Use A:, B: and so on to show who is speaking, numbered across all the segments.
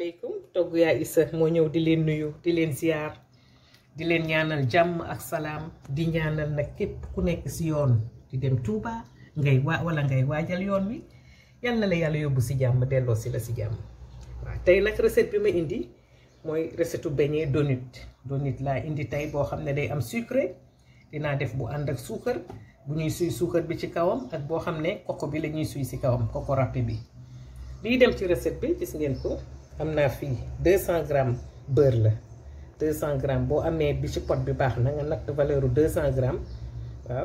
A: asalaamaaleykum togg yaa Issa moo ñëw di leen nuyu di leen ziar di leen ñaanal jàmm ak salaam di ñaanal nag képp ku nekk si yoon di dem Touba ngay waa wala ngay waajal yoon wi yal na la yàlla yóbbu si jàmm delloo si la si jàmm waaw tey nag recette bi ma indi mooy recette u beignet donut donut laa indi tey boo xam ne day am sucré dinaa def bu ànd ak suukar bu ñuy suy suukar bi ci kawam ak boo xam ne koko bi la ñuy suy si kawam koko râpé bi lii dem ci recette bi gis ngeen ko am naa fii 200 grammes beurre la 200 grammes boo amee bi ci pot bi baax na nga natt valeur u 200 grammes waaw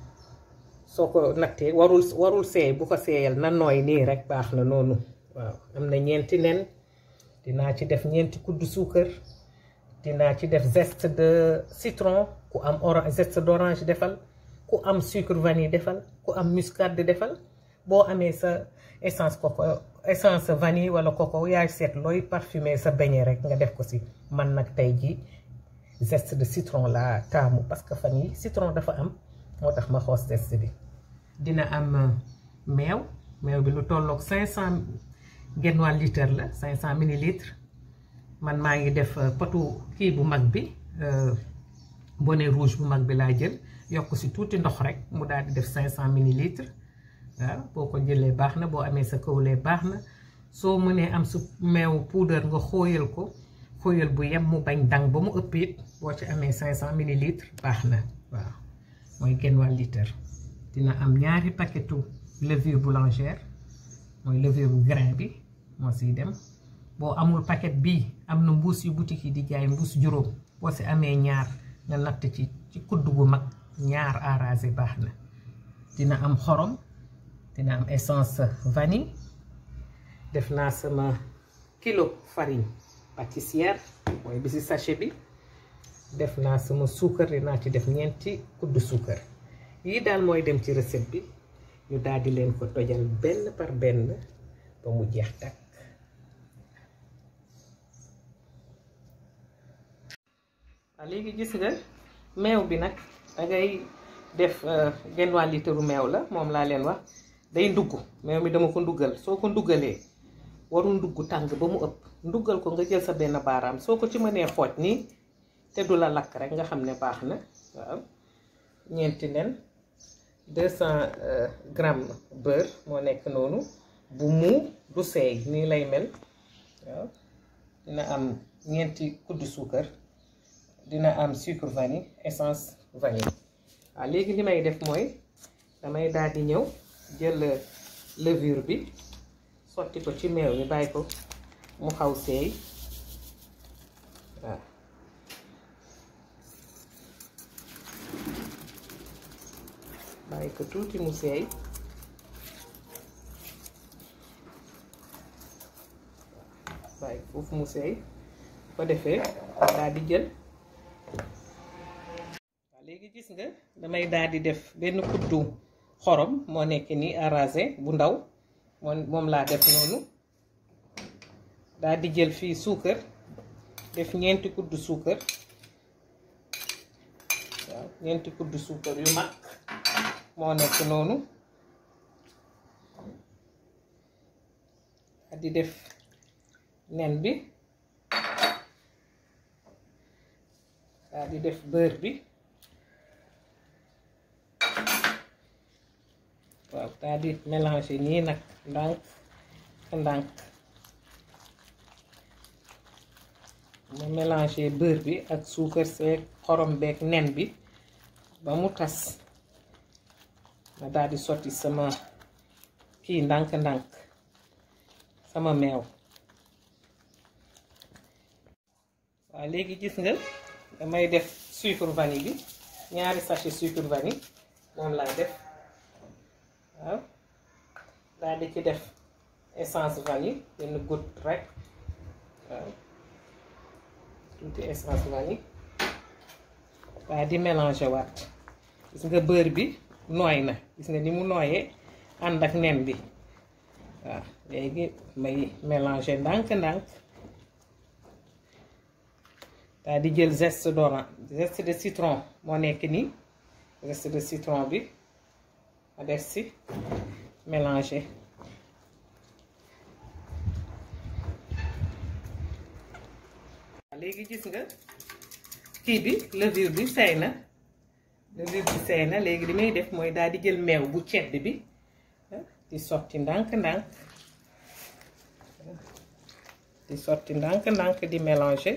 A: soo ko nattee warul warul seey bu ko seeyal na nooy nii rek baax na noonu waaw am na ñeenti nen dinaa ci def ñeenti kuddu suukar dinaa ci def zeste de citron ku am orange zeste d'orange defal ku am sucre vanille defal ku am muscade defal boo amee sa essence coco essence vanille wala coco yaay seet looy parfumer sa beignet rek nga def ko si man nag tey ji zeste de citron laa taamu parce que fan yi citron dafa am moo tax ma xoos zeste bi dina am meew meew bi lu tolloog 500 genn wàll litre la 500 millilitres man maa ngi def potu kii bu mag bi bonnet rouge bu mag bi laa jël yokk si tuuti ndox rek mu daal di def 500 millilitres waaw boo ko jëlee baax na boo amee sa kawlee baax na soo mënee am su meew poudre nga xóoyal ko xóoyal bu yem mu bañ dang ba mu ëpp it boo ci amee 500 millilitres baax na waaw mooy genn wàll litre dina am ñaari paquetu levure boulangère mooy levure bu grain bi moo siy dem boo amul paquet bii am na mbuus yu boutique yi di jaay mbuus juróom boo si amee ñaar nga natt ci ci kudd bu mag ñaar arrasé baax na dina am xorom dina am essence vanille def naa sama kilo farine pâtissière mooy bi si sachet bi def naa sama suukar dinaa ci def ñeenti kudd suukar yii daal mooy dem ci recette bi ñu daal di leen ko tojal benn par benn ba mu jeex takk waaw léegi gis nga meew bi nag dangay def genn wàll litre meew la moom laa leen wax day ndugg meew mi dama ko nduggal soo ko nduggalee warul ndugg tàng ba mu ëpp nduggal ko nga jël sa benn baaraam soo ko ci mënee xooj nii te du la lakk rek nga xam ne baax na waaw ñeenti nen 200 grammes beurre moo nekk noonu bu mu du seey nii lay mel waaw dina am ñeenti kuddu suukar dina am sucre vanille essence vanille waaw léegi li may def mooy damay daal di ñëw jël levure bi sotti ko ci meew mi bàyyi ko mu xaw seey waaw bàyyi ko tuuti mu seey bàyyi foofu mu seey ko defee daal di jël waaw léegi gis nga damay daal di def benn kuddu xorom moo nekk nii arrasé bu ndaw moom moom laa def noonu daal di jël fii suukar def ñeenti kuddu suukar waaw ñeenti kuddu suukar yu mag moo nekk noonu daal di def nen bi daal di def beurre bi waaw daal di mélanger nii nag ndànk ndànk ma mélanger beurre bi ak suukar seeg xorom beeg nen bi ba mu tas ma daal di sotti sama kii ndànk-ndànk sama meew waaw léegi gis nga damay def sucre vanille bi ñaari sachet sucre vanille moom laa def waaw daal di ci def essence vanille benn goutte rek waaw tuuti essence vanille daal di mélanger waat gis nga beurre bi nooy na gis nga ni mu nooyee ànd ak nen bi waaw léegi may mélanger ndànk-ndànk daal di jël zeste d'orange zeste de citron moo nekk nii zeste de citron bi ma def si mélanger léegi gis nga kii bi levure bi seey na levure bi seey na léegi li may def mooy daal di jël meew bu cedd bi di sotti ndànk-ndànk di sotti ndànk-ndànk di mélanger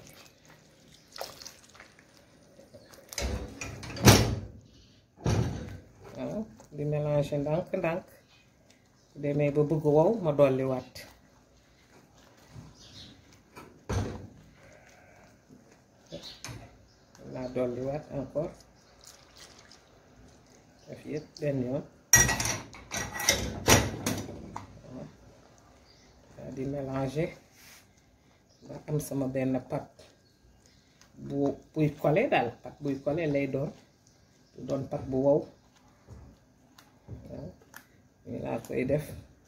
A: waaw di mélanger ndànk-ndànk su demee ba bëgg wow ma dolli waat laa dolli waat encore def yëpp benn yoon waaw di mélanger ba am sama benn pat bu buy kole daal pat buy kole lay doon du doon pat bu wow waaw nii laa koy def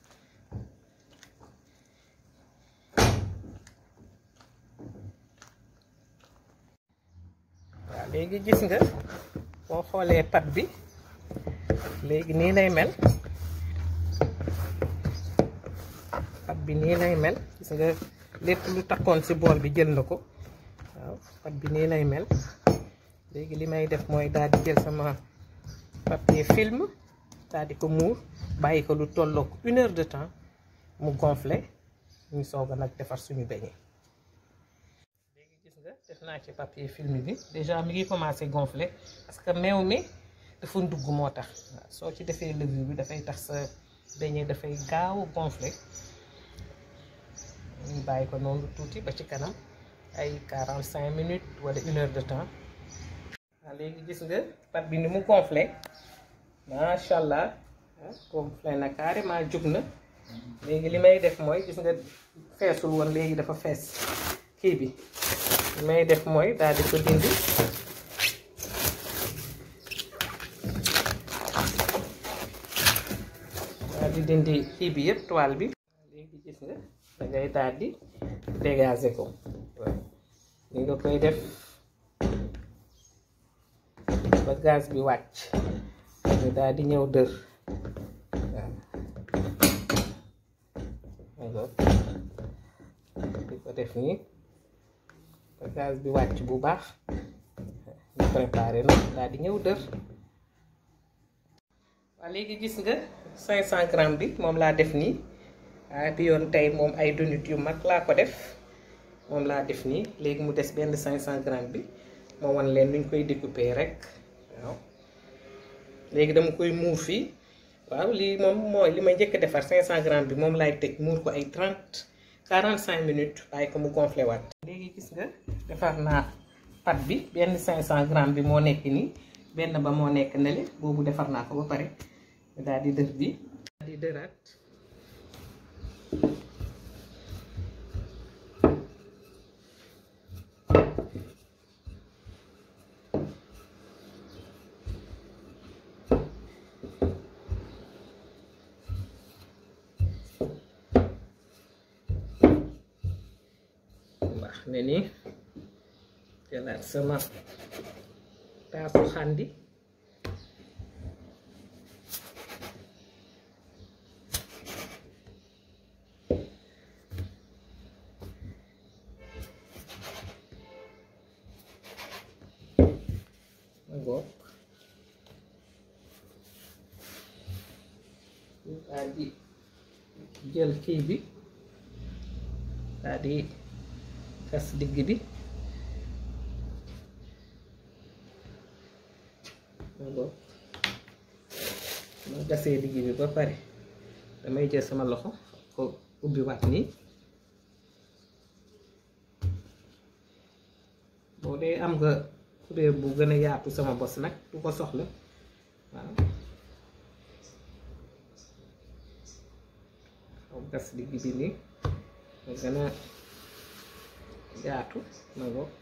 A: waaw léegi gis nga boo xoolee pat bi léegi nii lay mel pat bi nii lay mel gis nga lépp lu takkoon ci bool bi jël na ko waaw pat bi nii lay mel léegi li may def mooy daal di jël sama papier film daal di ko muur bàyyi ko lu tolloog une heure de temps mu gonflé ñu soog a nag defar suñu beñe léegi gis nga def naa ci papier film bi déjà mi ngi commencé gonflé parce que meew mi dafa ndugg moo tax waaw soo ci defee levure bi dafay tax sa beñe dafay gaaw a gonflé ñu bàyyi ko noonu tuuti ba ci kanam ay 45 minutes wala une heure de temps waaw léegi gis nga pat bi ni mu gonflé macha allah gonflé na carrément jug na léegi li may def mooy gis nga feesul woon léegi dafa fees kii bi li may def mooy daal di ko dindi daal di dindi kii bi yëpp toile bi léegi gis nga da ngay daal di dégager ko li nga koy def ba gaz bi wàcc nga daal di ñëw dër waaw di ko def nii ba gaz bi wàcc bu baax ñu préparé na daal di ñëw dër waaw léegi gis nga 500 grammes bi moom laa def nii ah bi yoon tey moom ay donut yu mag laa ko def moom laa def nii léegi mu des benn 500 grammes bi moo wan leen nuñ koy découper rek waaw léegi dama koy muur fii waaw lii moom mooy li ma njëkk a defar 500 grammes bi moom laay tëj muur ko ay 30 45 minutes bàyyi ko mu gonflé waat. léegi gis nga defar naa pat bi benn 500 grammes bi moo nekk nii benn ba moo nekk nele boobu defar naa ko ba pare daal di dër bi daal di dëraat. baax ne ni jëlaat sama taasu xandi ma goog daal di jël kii bi daal di gas digg bi donc ma gasee digg bi ba pare damay jël sama loxo ko ubbi waat nii boo dee am nga kuréel bu gën a yaatu sama bos nag du ko soxla waaw xaw gas digg bi nii nga gën a yaatu ma ngoog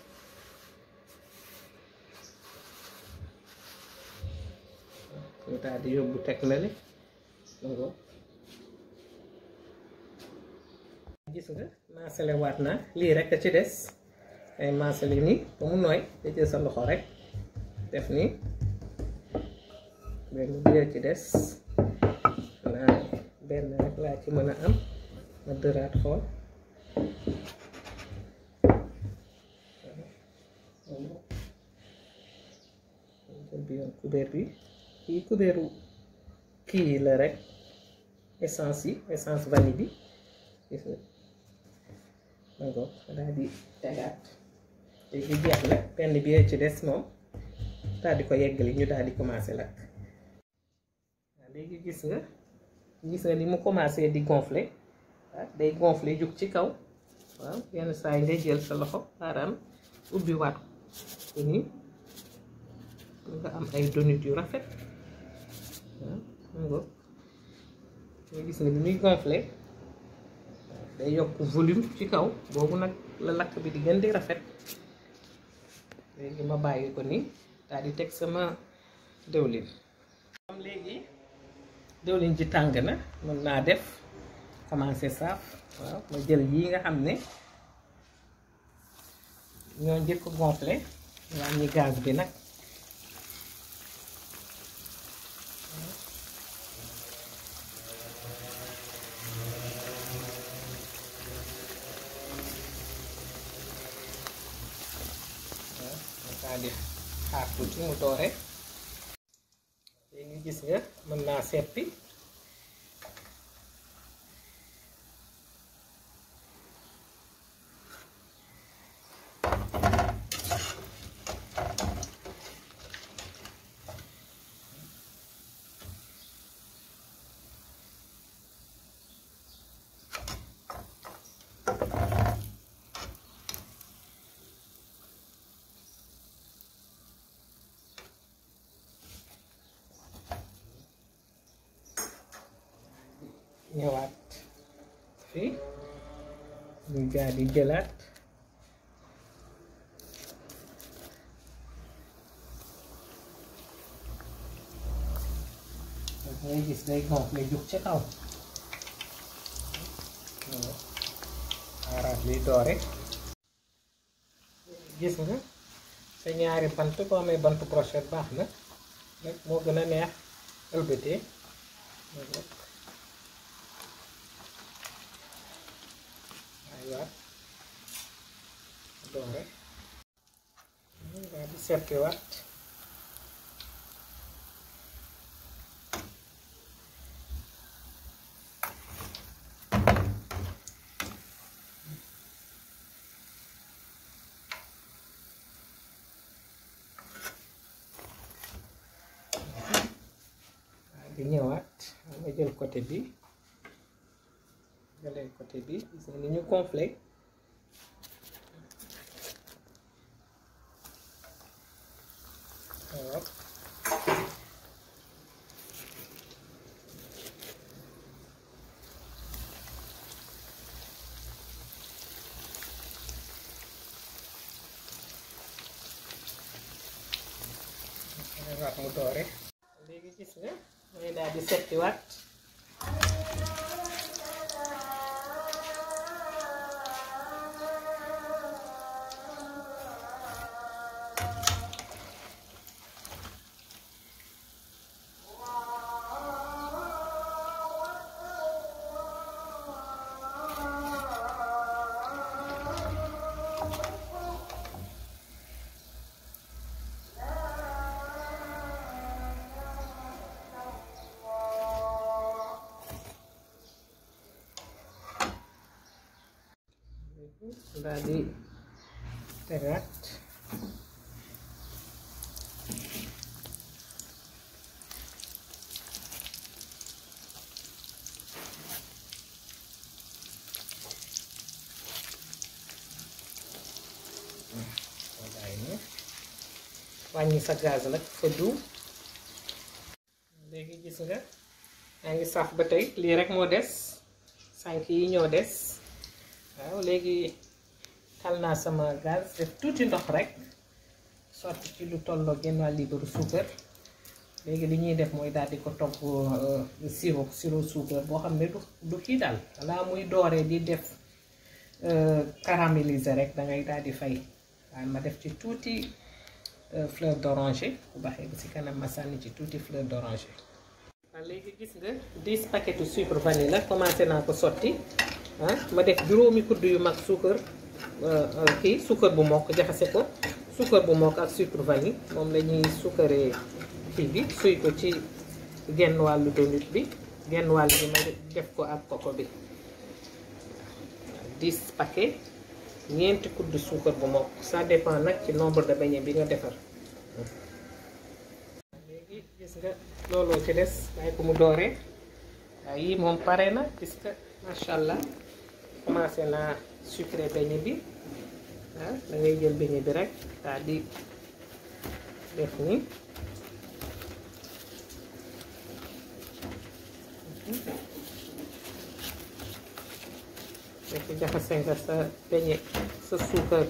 A: ñu daal di yóbbu teg na le ma ngoog gis nga maasale waat naa lii rek a ci des ay maasale nii ba mu nooy da jël sa loxo rek def nii benn bi ci des naa benn rek laa ci mën a am ma dëraat xool kubéer bi kii kubéeru kii yi la rek essence yi essence vanille bi gis nga mango daal di tegaat léegi jeex na benn bi ci des moom daal di ko yeggali ñu daal di commencé lakk waaw léegi gis nga gis nga ni mu commencé di gonfler waaw day gonfler jug ci kaw waaw yenn saa yi ngay jël sa loxo baaraam ubbi waat ko nii nga am ay donut yu rafet waaw mango nga gis nga ni muy gonfler day yokk volume ci kaw boobu nag la lakk bi di gën di rafet léegi ma bàyyi ko nii daal di teg sama dëwlin comme léegi dëwlin ji tàng na mën naa def commencé saaf waaw ma jël yii nga xam ne ñoo njëkk gonflé wàññi gaz bi nag daal di xaar tuuti mu doore léegi gis nga mën naa seppi ñëwaat fii ñu daal di jëlaat ngay gis day gonflé jug ci kaw xaaraat liy doore gis nga sa ñaari bant ko amee bant brochette baax na rek moo gën a neex ëlbatee waat doore daal di seppi waat daal di ñëwaat nga jël côté bi jëlee côté bi gis nga ni ñu gonflé waaw waat mu doore léegi gis nga mooy daal di setti waat daal di tegaat wàññi sa gaz nag fëddu léegi gis nga yaa ngi saf ba tey lii rek moo des sànk yi ñoo des waaw léegi tal naa sama gaz def tuuti ndox rek sotti ci lu tolloo genn wàll liibaru suukar léegi li ñuy def mooy daal di ko togg sirop sirop suukar boo xam ne du du kii daal balaa muy dooree di def caraméliser rek da ngay daal di fay waaye ma def ci tuuti fleur d'oranger bu baaxee ba si kanam ma sànni ci tuuti fleur d'oranger. waaw léegi gis nga 10 paquetu sucre vanille la commencé naa ko sotti ah ma def juróomi kudd yu mag suukar kii suukar bu mokk jaxase ko suukar bu mokk ak sucre vanille moom la ñuy suukaree kii bi suy ko ci genn wàllu donut bi genn wàll bi ma def ko ak koko bi dix paquet ñeenti kudd suukar bu mokk ça dépend nag ci nombre de beignet bi nga defar léegi gis nga looloo ci des bàyyi ko mu dooree waaye yii moom pare na gis nga macha allah commencé naa sucré beignet bi ah da ngay jël beignet bi rek daal di def nii fekk jaxase nga sa beignet sa suukar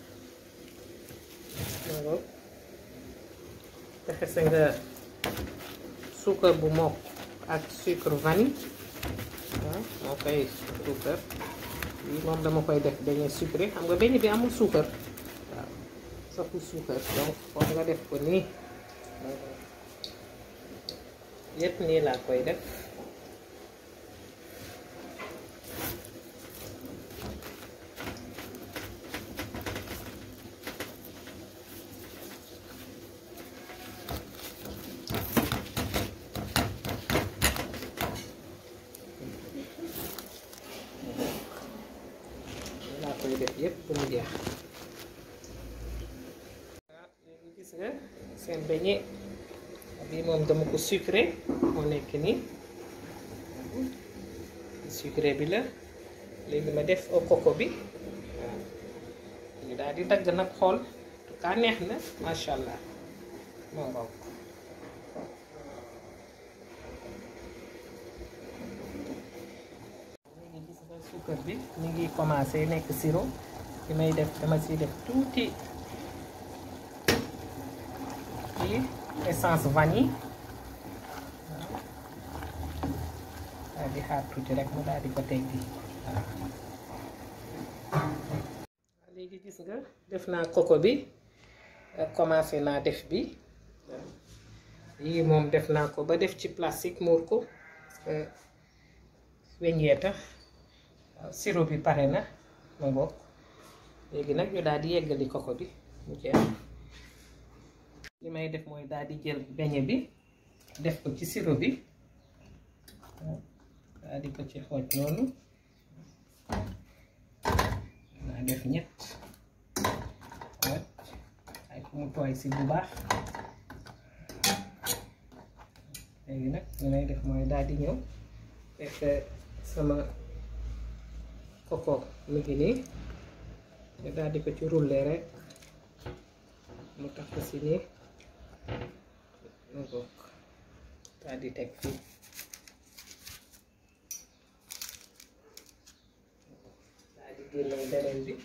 A: ngoo jaxase nga suukar bu mokk ak sucre vanille waaw moo koy suukar lii moom dama koy def beignet sucré xam nga beignet bi amul suukar waaw saful suukar donc foog nga def ko nii yépp nii laa koy def laa koy def yépp bu mu jeex waaw léegi gis nga seen beignet bii moom dama ko sucré moo nekk nii sucré bi la léegi ma def au coco bi waaw ñu daal di dagg nag xool en tout cas neex na macha allah moo ngoog léegi gis nga suukar bi ñu ngi commencé nekk sirop li may def dama si def tuuti ci essence vanille daal di xaar tuuti rek mu daal di ko teggi waaw léegi gis nga def naa coco bi commencé naa def bi yii moom def naa ko ba def ci plastique muur ko parce que weññee tax waaw sirop bi pare na ma bokk léegi nag ñu daal di yeggali coco bi mu jeex li may def mooy daal di jël beñe bi def ko ci sirop bi daal di ko ci xooj noonu naa def ñett xooj ay ko mu tooy si bu baax léegi nag li may def mooy daal di ñëw fekk sama coco mu ngi nii te daal di ko ci rouler rek mu tax ko si nii mu bokk daal di teg fii daal di génne beneen bi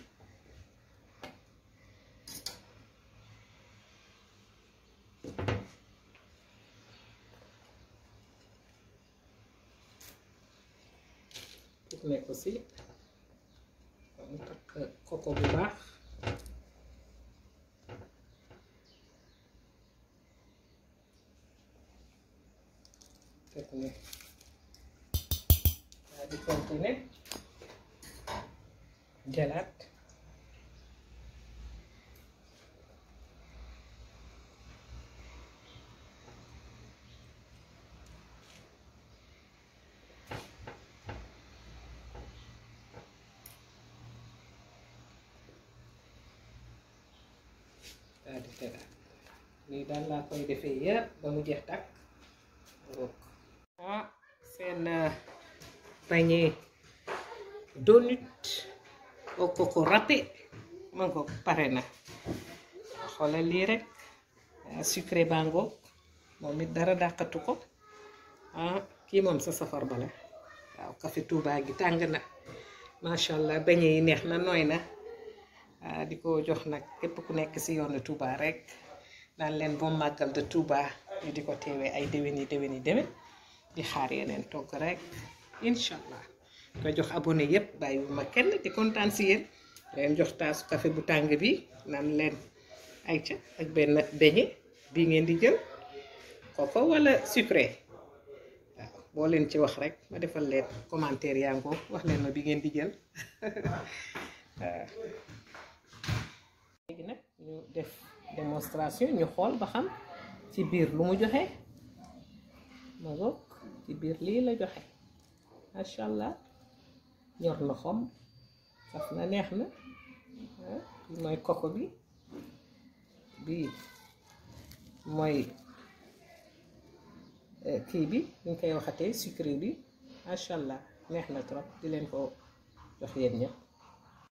A: tourné ko si mu takk koko bu baax teg ni daal di continuer jëlaat daal di tegaat lii daal laa koy defee yëpp ba mu jeex takk rook ah seen beignet donut au coco râpé man ko pare na xoolal lii rek sucré bango moom it dara dàqatu ko ah kii moom sa safar bala waaw café Touba gi tàng na macha allah beignet yi neex na nooy na di ko jox nag képp ku nekk ci yoonu Touba rek naan leen boo màggal de Touba ñu di ko teewee ay déwén yi déwén yi déwén di xaar yeneen togg rek incha allah ko jox abonné yépp bàyyi bu ma kenn di kontaan si yéen leen jox taasu café bu tàng bi naan leen ay ca ak benn beñe bii ngeen di jël koko wala sucré waaw boo leen ci wax rek ma defal leen commentaire yaa ngoo wax leen ma bi ngeen di jël waaw léegi nag ñu def démonstration ñu xool ba xam ci biir lu mu joxe ma ngoog ci biir lii la joxe macha allah ñor na xom saf na neex na bi mooy koko bi bii mooy kii bi ñu koy waxatee sucré bi macha allah neex na trop di leen ko jox yéen ñëpp